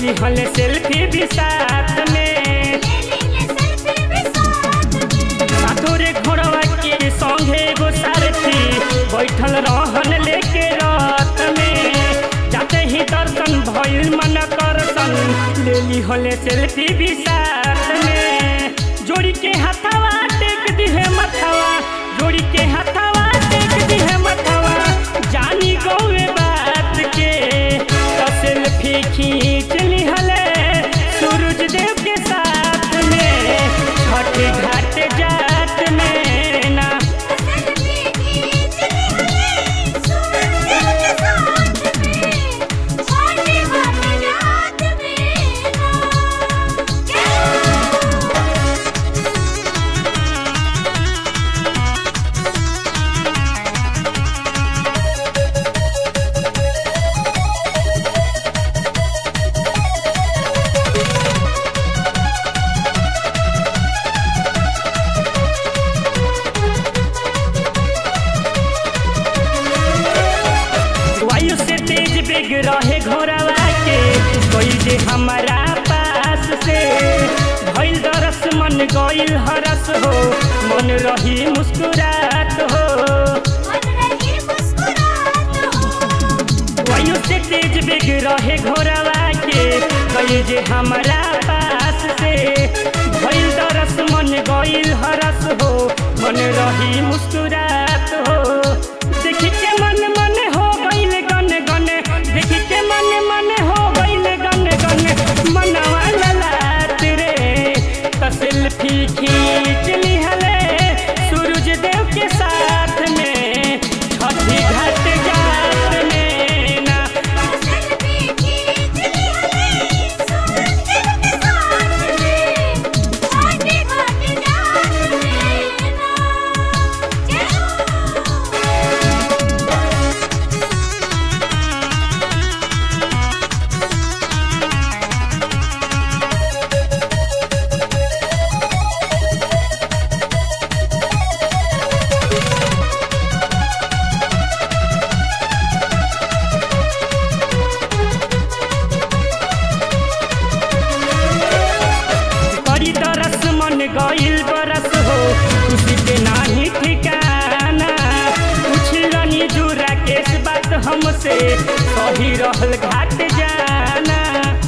ली हले सेल्फी भी साथ में सातोरे घोड़वा के संगे एगो सारथी बैठल रहन लेके रात में जाते ही दर्शन भइल मन करसन ले ली हले सेल्फी भी साथ में जोड़ी के हथवा टेक दिहे मथवा जोड़ी के हथवा टेक दिहे मथवा जानी गौए बात के तो सेल्फी खींच ली हले सूरज देव के साथ में छठ घाट जात में ना वायु से तेज बेग रहे घोड़वा के कोई जे हमारा पास से भइल दरस मन गइल हरस हो मन रही मुस्कुरात हो वायु से तेज बेग रहे घोड़वा के कोई जे हमारा पास से भइल दरस मन गइल हरस हो मन रही मुस्कुरात हो देख के मन मन हो गइल गन गन देख के मन मन हो गइल गन गन मनवा ललाट रे त सेल्फी खींच लिहले सूरज देव के साथ में छठी घाट जात में ना करी दरस मन गइल बरस हो खुशी के नाही ठिकाना पूछलनी जुरा केस बात हमसे सही रहल घाट जाना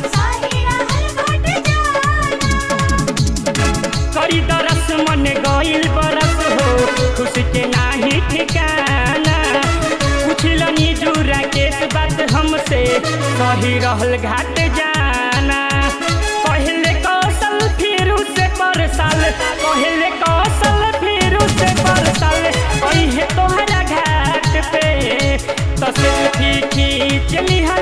करी दरस मन गइल बरस हो खुशी के नाही ठिकाना पूछलनी जुरा केस बात हमसे सही रहल घाट जाना पहले कौशल फिर से पर साल पहले कौशल फिर से पर साल अहे तोहरा घाट पे तो सेल्फी खींच लिहल